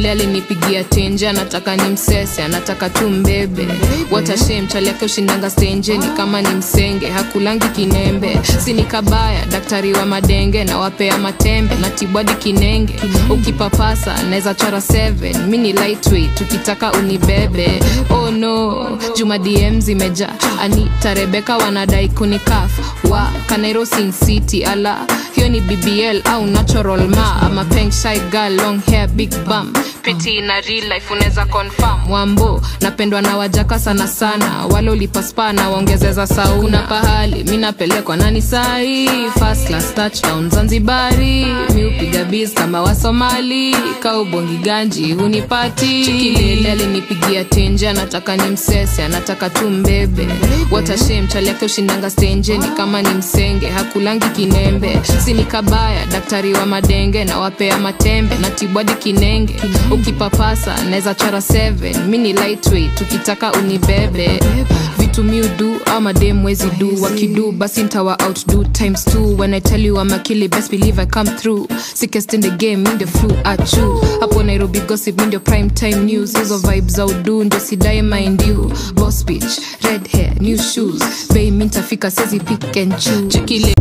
chikilele alinipigia tenje anataka ni msese anataka tu mbebe watashem chali yake ushindanga stenjeni kama ni msenge hakulangi kinembe sini kabaya daktari wa madenge na wapea matembe na tibwadi kinenge ukipapasa naweza chora 7 mi ni lightweight tukitaka unibebe oh no juma dm zimeja anita rebeka wanadai kunikaf wa kanairo sin city ala hiyo ni bbl au natural ma ama peng shy girl long hair big bum piti na real life unaweza confirm wambo napendwa na wajaka sana sana wale ulipaspa na waongezeza sauna pahali mi napelekwa nani sahi first class touchdown zanzibari mi upiga biz kama wasomali kaubongi ganji hunipati chikilele alinipigia tenje anataka ni msese anataka tu mbebe watashem chali yake ushindanga stenjeni kama ni msenge hakulangi kinembe sini kabaya daktari wa madenge na wapea matembe na tibwadi kinenge ukipapasa naweza chora 7 mi ni lightweight tukitaka unibebe vitu miudu ama dem wezi du wakidu basi ntawa outdo times two when i tell you I'm a killie best believe i come through sickest in the game in the flu achu hapo nairobi gossip mi ndio prime time news hizo vibes za udu ndio sidae mind you boss bitch red hair new shoes bei mi ntafika sezi pick and choose chikile